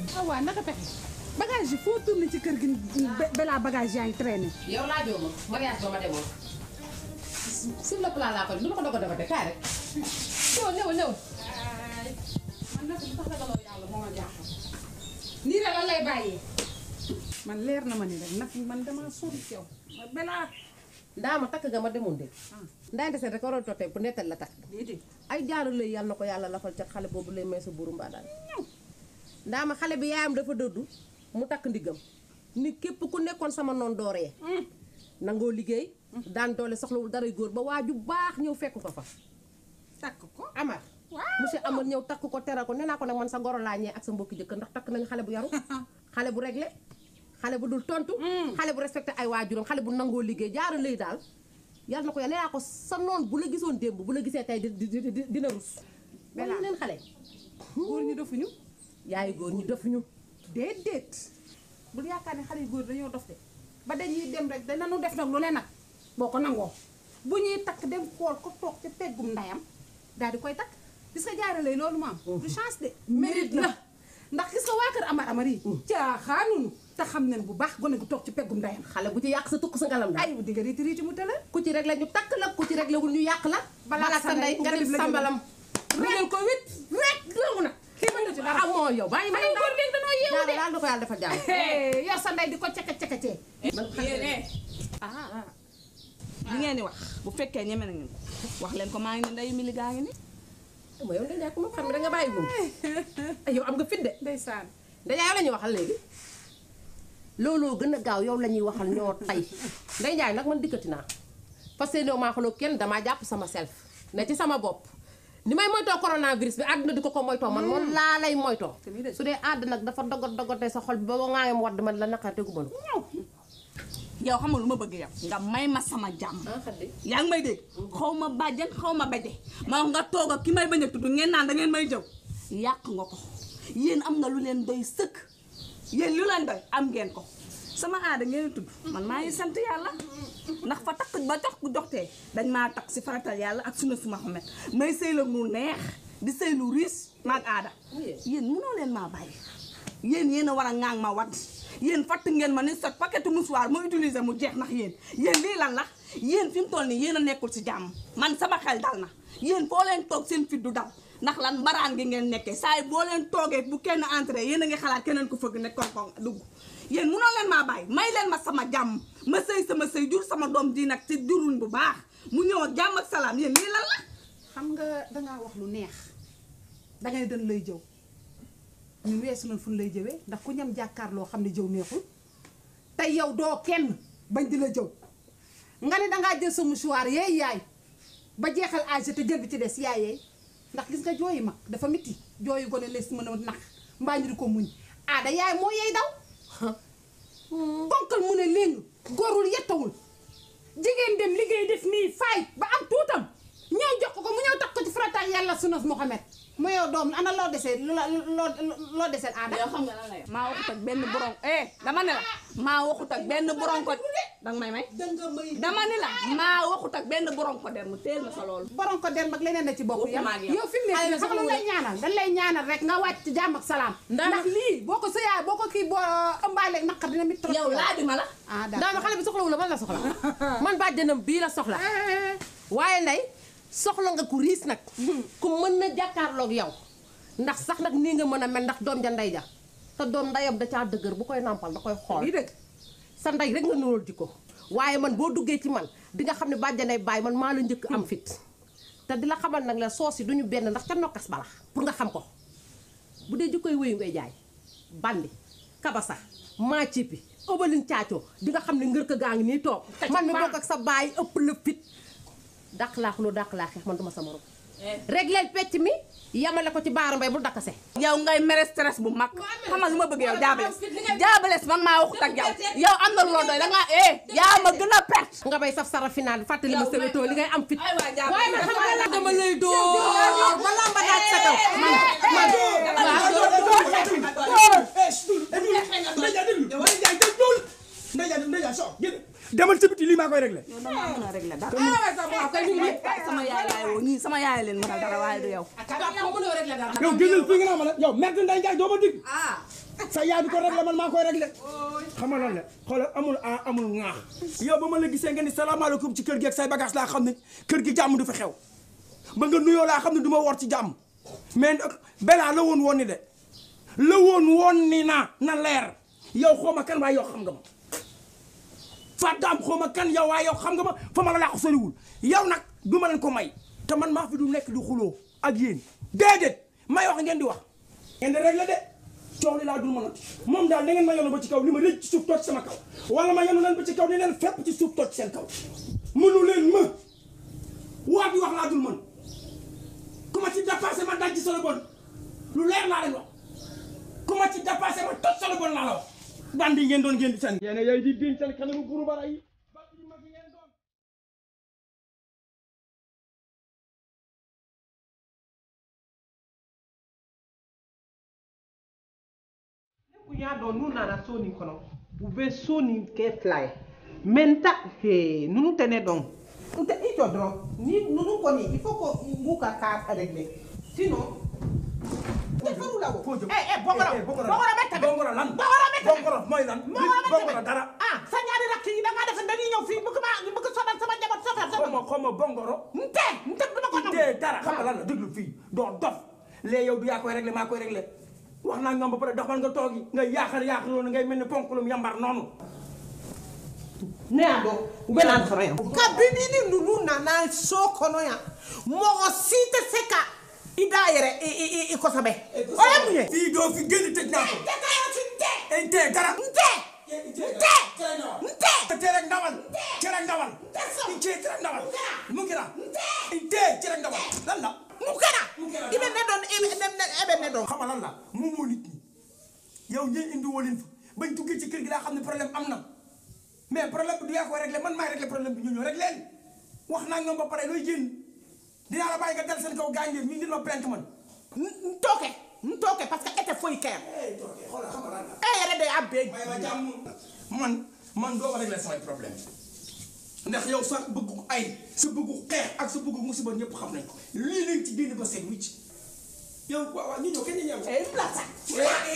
ah waaw naka pexe bagage yi foo tourné ci kër gi be- balaa bagage yaa ngi traîné. yow laa joo ma mariage ba ma demoon sur le plan laa ko du ma ko doog a defate kaay rek ñëw ñëw ñëw man nag lu tax ragaloo yàlla moo ma jaaxal. nii rek lan lay bàyyee. man leer na ma ni rek nag man damaa sonn ci yow. ma balaa. ndaa ma takk ga ma demoon de ndaa desee rek waroon tootee bu nettal la takk déedéet. ay jaaru lay yàlla na ko yàlla lafal ca xale boobu lay may sa buuru mbaa daal ndaa ma xale bi yaayam dafa dëddu mu takk ndiggam ni képp ku nekkoon sama noon dooree nangoo liggéey daan doole soxlawul daray góor ba waa ju baax ñëw fekk ko fa takk ko. Amar monsieur Amar ñëw takk ko teral ko nee naa ko nag man sa goro laa ñee ak sa mbokki jëkkër ndax takk nañu xale bu yaru xale bu réglé xale bu dul tontu xale bu respecté ay waajuram xale bu nangoo liggéey jaara lay daal yàlla na ko yàlla nee naa ko sa noon bu la gisoon démb bu la gisee tey di di di dina rus Bella. wala leen xale góor ñi dofuñu. yaayu góor ñi defuñu déedéet. bul yaakaar ne xale yu góor dañoo dof de ba dañuy dem rek danañu def nag lu ne nag boo ko nangoo bu ñuy takk dem xool ko toog ca peggum ndayam daal di koy takk gis nga jaarale loolu mu am du chance de mérite la ndax gis nga waa kër amar amar yi caaxaanuñu te xam nañ bu baax gone gu toog ci peggum ndayam xale bu ci yàq sa tukk sa ngalam daal ay bu digga riiti riiti mu tëla ku ci rek la ñu takk la ku ci rek la wul ñu yàq la balaa sa ndey nga def sambalam régal ko wit rek doomu na kii mën na ci dara ah moo yow bàyyi ma ay góor léegi dañoo yeewu yàlla de daal na ko yàlla dafa jàmm yor sa ndey di ko ceke ceketee yéen ah li ngeen di wax bu fekkee ñeme na ngeen ko wax leen ko maa ngi ni ndeyu mili gaa ngi ni ma yow ndey ku ma xam ne danga bàyyi moom ay yow am nga fit de ndeysaan ndey yow la ñuy waxal léegi looloo gën a gaaw yow la ñuy waxal ñoo tay ndey njaay nag man dikkati naa parce que néew maa xuloo kenn damaa jàpp sama self ne ci sama bopp ni may moytoo coronavirus bi àdduna di ko ko moytoo man moom laa lay moytoo su dee àdd nag dafa dogot dogotee sa xol bi ba ba ngaayam wadd man la naqar tegu ma yow xam nga lu ma bëgg yow nga may ma sama jàmm yaa ngi may dégg xaw ma bàjjan xaw ma baje ma nga toog ak ki may bañ a tudd ngeen naan da ngeen may jëw yàq nga ko yéen am nga lu leen doy sëkk yéen lu leen doy am ngeen ko sama aada ngeen di tudd man maa ngi sant yàlla ndax fa takk ba tax ku joxtee dañ maa takk si faratal yàlla ak sunna su Muhammad may sëy la lu neex di sëy lu riis maag aada yéen munoo leen maa bàyyi yéen yéen a war a ŋaang ma wat yéen fatt ngeen ma ni sot paquetu mouchoir ma utiliser mu jeex ndax yéen yéen lii lan la yéen fi mu toll nii yéen a nekkul si jàmm man sama xel dal na yéen foo leen toog seen fit du dal ndax lan mbaraan gi ngeen nekkee saa yi boo leen toogee bu kenn entré yéen a ngi xalaat keneen ko fëgg ne koŋ-koŋ dugg yéen munoo leen maa bàyyi may leen ma sama jàmm ma sëy sama sëy jur sama doom ji nag ci juruñ bu baax mu ñëw ak jàmm ak salaam yéen lii lan la xam nga dangaa wax lu neex dangay dañ lay jëw ñun weesu nañ fu ñu lay jëwee ndax ku ñam jàkkaarloo xam ne jëw neexul te yow doo kenn bañ di la jëw nga ne dangaa jël sa mouchoir yeey yaay ba jeexal âge te jël bi ci des yaay yeey ndax gis nga jooyi mag dafa mitti jooyu gone lees mën a nax mbaa ñu di ko muñ aada yaay moo yeey daw bonkal mu ne léegi góorul yettawul jigéen dem liggéey def nii faay ba am tuutam ñëw jox ko ko mu ñëw tax ko ci farataak yàlla sunas Muhammad mu yow doom ana loo desee loo loo loo desee aada yow xam nga lan la yow maa waxut ak benn borom eh dama ne la maa waxut ak benn borom ko danga may may dama ne la maa waxut ak benn borom ko der mu teel ma sa loolu borom ko der mag leneen na ci bokk yam Waxuma ak yow. yow fi mu nekk nii xam nga lay ñaanal dañ lay ñaanal rek nga wàcc ci jàmm ak salaam ndax lii boo ko sëyaay boo ko kii boo ëmbaale naqar dina mit trop yow laajuma la ah daama xale bi soxlawul la man la soxla man bàjjanam bii la soxla waaye ndey soxla nga ku riis nag ku mën na jàkkaarloog yow ndax sax nag nii nga mën a mel ndax doom ja ndey ja te doom ndeyam da caa dëgër bu koy nàmpal da koy xool lii dëgg sa ndey rek nga nuróol jikko waaye man boo duggee ci man di nga xam ne bàjjanay bàyyi man maa la njëkk am fit te di la xamal nag la soos yi duñu benn ndax ca nokkas bala pour nga xam ko bu dee jikkoy wéyu ngay jaay bandi kabasa maa cipi ëbalin caacoo di nga xam ne ngër ka gaa ngi nii toog man mi bokk ak sa baay ëpp la fit dàq laa xuloo dàq laa xeex man duma sa morom régleel pecc mi yamale ko ci baara mbay bu dakase yow ngay mere stress bu mag xam nga lu ma bëgg yow jaabales jaabales man maa waxut ak yow yow am na lu la doy da ngaa eh yaa ma gën a perte nga bay saf sara final fàttali ma sewetoo li ngay am fit ay waa jaabales waaye man xam nga la dama lay dóor ba lamba daaj sa kaw man man demal ci biti lii maa koy réglé. yow damaa mën a régler dara sama yaay laay woo ñii sama yaay leen mën a dara waaye du yow yow génnal fii nga naa ma la yow merde Ndeye Ndiaye doo ma dig. sa yaay bi ko réglé man maa koy réglé xam nga lan la xoolal amul a amul ŋaax yow ba ma la gisee nga ni salaamaaleykum ci kër gi ak say bagage laa xam ne kër gi jàmm du fi xew ba nga nuyoo laa xam ne du ma wor ci jàmm mais belaa la woon woon ni de la woon woon ni na na leer yow xaw ma kan waaye yow xam nga ma fàttaam xaw ma kan yow waaye yow xam nga ma fa ma la laa ko soriwul yow nag du ma leen ko may te man maa fi du nekk di xuloo ak yéen déedéet may wax ngeen di wax ngeen di réglé de coow li laa dul mën a moom daal da ngeen ma yonu ba ci kaw li ma rëcc ci suuf toog sama kaw wala ma yonu leen ba ci kaw ni leen fépp ci suuf toog seen kaw mënu leen ma waat yi wax laa dul mën ku ma ci dépassé ma daj ci solo bon lu leer laa leen wax ku ma ci dépassé ma toj solo bon laa la wax bandi ngeen doon ngeen di seen yéen yooyu di diñ seen kanamu buru bara yi bandi yu mag yi ngeen doon kunya dɔn n'u nana so nin kɔnɔ u bɛ so nin kɛ fila ye mɛ n ta ee ninnu tɛ ne dɔn n tɛ i jɔ dɔrɔn ni ninnu kɔni il faut que n b'u ka cas régler sinon n tɛ fɛn u la o. foo jëm eh eh bongoro Eh, eh, bongoro bongoro bɛ tɛmɛ bongoro lan bongoro bɛ tɛmɛ bongoro mooy lan bongoro bɛ bongoro tɛmɛ dara ah sa ñaari rakk yi da ngaa def dañuy ñëw fii bëgg ma bëgg sonal sama njaboot sofar xaw sama ma xaw ma bongoro n tɛ n tɛ duma ko nangu te dara xam nga lan la déglu fii doo dof léegi yow du yaa koy réglé maa koy réglé wax naa ñoom ba pare dox man nga toogi nga yaaxar yaaxar loolu ngay mel ni ponkulum yambar noonu ne y'a dɔn u bɛ na sɔrɔ yan. kabini ni ninnu nana so kɔnɔ yan mɔgɔ si tɛ se ka i da yɛrɛ i i i i kosɛbɛ. o ye mun ye. fii doo fi génn tëj naa ko tɛ ka yɔrɔ si n tɛ. e tee dara n tɛ. n tɛ. n tɛ. tee rek ndawal cere ndawal i cee cere ndawal mu ngi la i tee cere ndawal lan la mun kɛra. i bɛ ne dɔn i bɛ ne ne e bɛ ne dɔn. xam nga lan la mu moo nit ñi yow ñi indi woo leen fa bañ duggee ci kër gi laa xam ne problème am na mais problème bi du yaa koy réglé man maay réglé problème bi ñu ñëw rek leen wax naa ñoom ba pare looy génn dinaa la bàyyi nga dal seen kaw gaañ leen ñu ngi ma plainte man n n t'o kɛ n t'o kɛ parce que e tɛ foyi kɛ yan. xoolal xam nga lan la e yɛrɛ de y'a bɛɛ may ma jàmm man man doo ma réglé samay problème ndax yow sa bëggu ay sa bëggu xeex ak sa bëggu musiba ñëpp xam nañ ko lii lañ ci génn ba seet wicc yow waaw waaw ñu ñëw kenn ñu ñëw e bila sa. eh